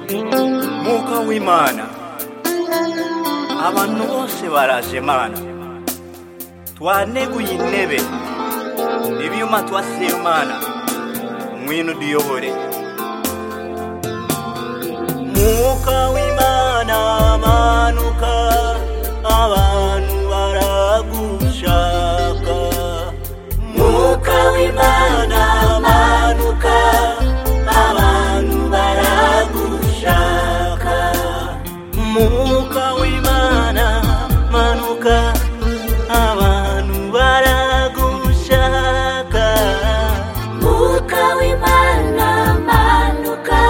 mwuka w'imana abantu bose baraje mana twaneguye intebe ibyuma twasiye mana mwino duyobore mwuka w'imana manuka abantu baragushaka mwuka w'imana manuka abantu baragushaka mwuka w'imana manuka abantu baragushaka Mwuka w'Imana manuka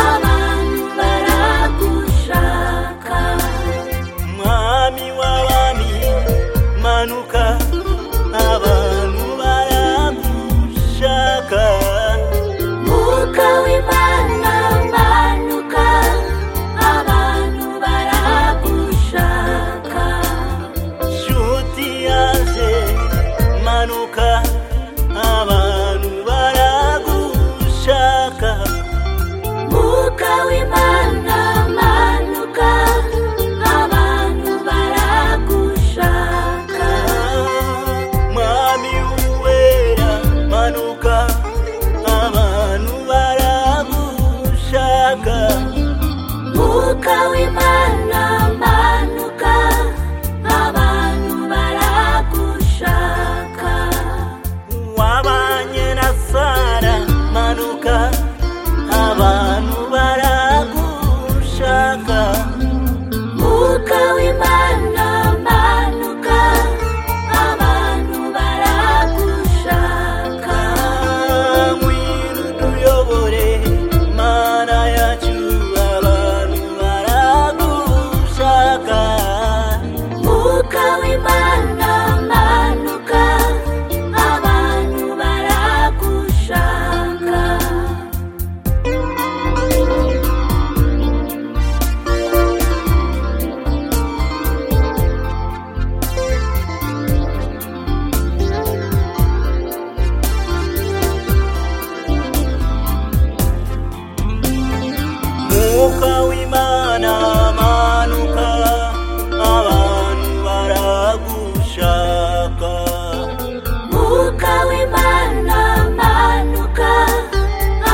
abantu baragushaka mwami w'abami manuka abantu baragushaka Mwuka w'Imana manuka abantu baragushaka nshuti yanjye manuka abantu baragushaka Mwuka w'Imana manuka abantu baragushaka mwami wera manuka abantu baragushaka Mwuka w'Imana manuka abantu baragushaka wabanye na sara manuka abantu baragushaka Mwuka w'Imana manuka abantu baragushaka mwino duyobore mana yacu abantu baragushaka Mwuka w'Imana manuka abantu baragushaka mwuka w'imana manuka abantu baragushaka Mwuka w'Imana manuka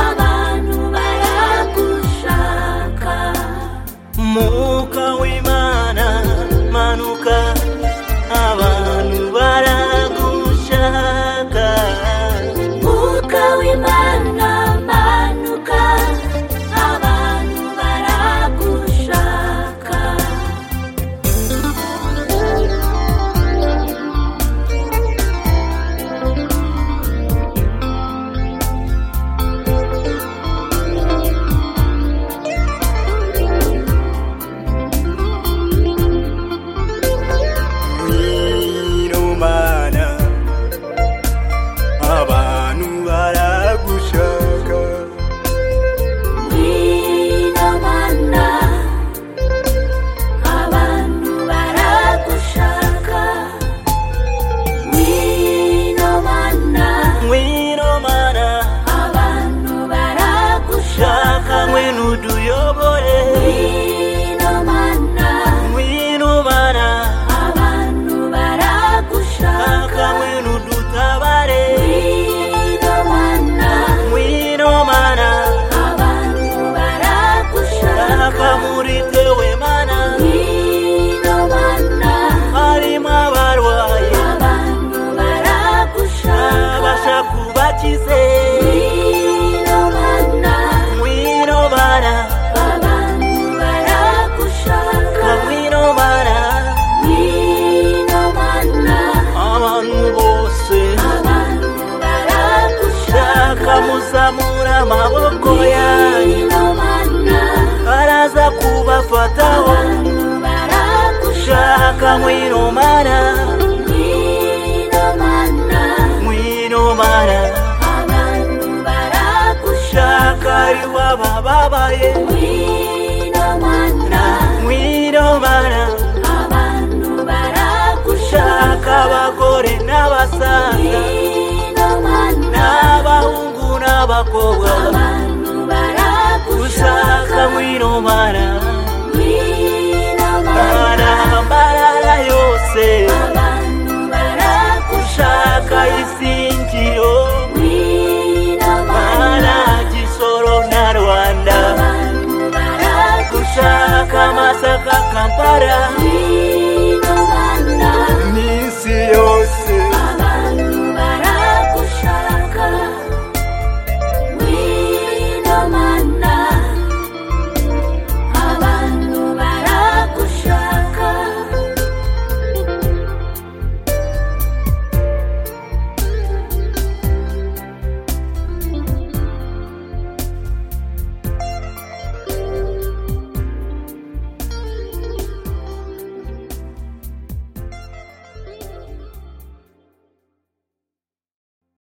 abantu baragushaka mwuka w'imana manuka abantu baragushaka Mwuka w'Imana manuka abantu baragushaka mwino mana abantu baragushaka Ngwino mana abantu baragushaka Ngwino mana mwino mana abantu baragushaka shaka mwino duyobore Ngwino mana mwino mana abantu shaka baragushaka mwino dutabare Ngwino mana mwino mana abantu baragushaka shaka muri tewe mana Ngwino mana harimo abarwaye abantu baragushaka abasha kubakize Ngwino mana mwino mana abantu baragushaka mwino mana Ngwino mana abantu bose abantu shaka baragushaka muzamura amaboko yanyu Ngwino mana araza kubafataho abantu baragushaka shaka mwino mana Ngwino mana mwino mana abantu baragushaka shaka aribo abababaye Ngwino mana mwino mana abantu baragushaka shaka abagore n'abasaza Ngwino mana n'abahungu n'abakobwa abantu baragushaka ushaka bara